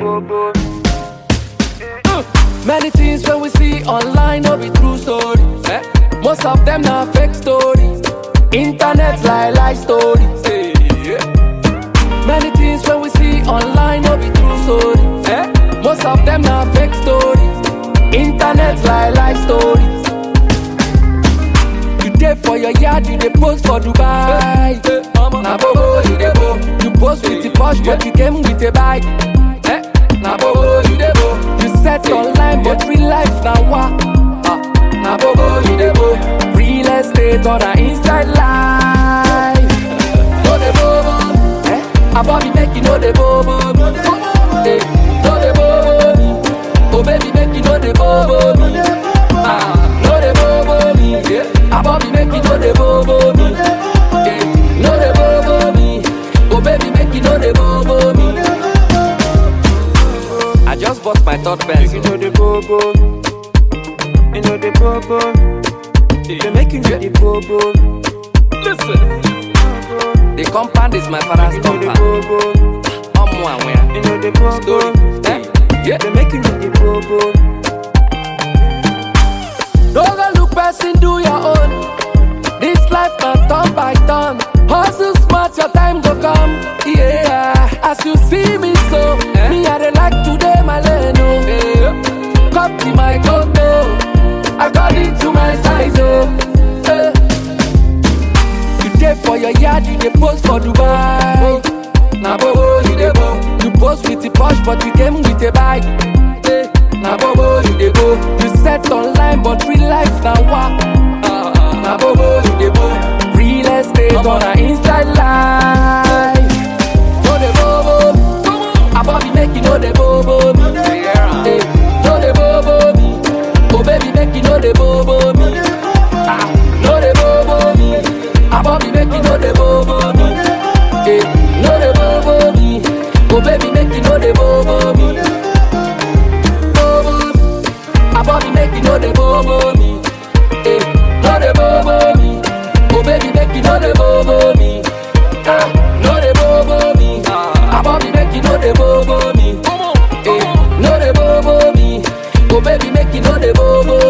bobo. Many things when we see online no be true stories. Eh? Most of them na fake stories. Internet lie lie stories. eh, yeah. Many things when we see online no be true stories. Eh? Most of them na fake stories. Internet lie lie stories. You dey for your yard, you dey post for Dubai. Na bobo you dey bo. You post with the posh, but you came with a bike. Eh? Na bobo you dey bo. You set online, but real life na wa. Ah, Na bobo you dey bo. Real estate or na inside life. No dey bobo. Eh? Abobi make you no dey bobo. Eh, No dey bobo me. Oh baby make you no dey bobo me. Ah, no dey bobo me. Yeah. Abobi make you no dey bobo me. Eh, No dey bobo me. Oh baby make you no dey bobo me. I just bought my third You pencil. know the bobo. You know the bobo. They make you know the bobo. Listen, the compound is my father's You know the compound. bobo. Omo and where? You know the bobo. Eh? Yeah. They make you know the bobo. Don't go look person, do your own. This life na turn by turn. Hustle smart, your time go come. Yeah, as you see me so, me I dey like today my lane. Oh. Come to my condo, according to my size. Oh. Eh. You dey for your yard, you dey post for Dubai. Na bobo you dey bo. You post with the posh, but you came with a bike. Eh, Na bobo you dey bo. You set online, but real life na wa. Ah, Na bobo you dey bo. Real estate or na inside life. No dey bobo. Abobi make you no dey bobo me. Eh, No dey bobo me. Oh baby make you no dey bobo me. Ah, No dey bobo me. Abobi make you no dey bobo me. Eh, No dey bobo me. Oh baby make you no dey bobo me. Bobo. Abobi make you no dey bobo me. Eh, no dey bobo me. Oh baby make you no dey bobo me. Ah, no dey bobo me. Abobi make you no dey bobo me. Eh, no dey bobo me. Oh baby make you no dey bobo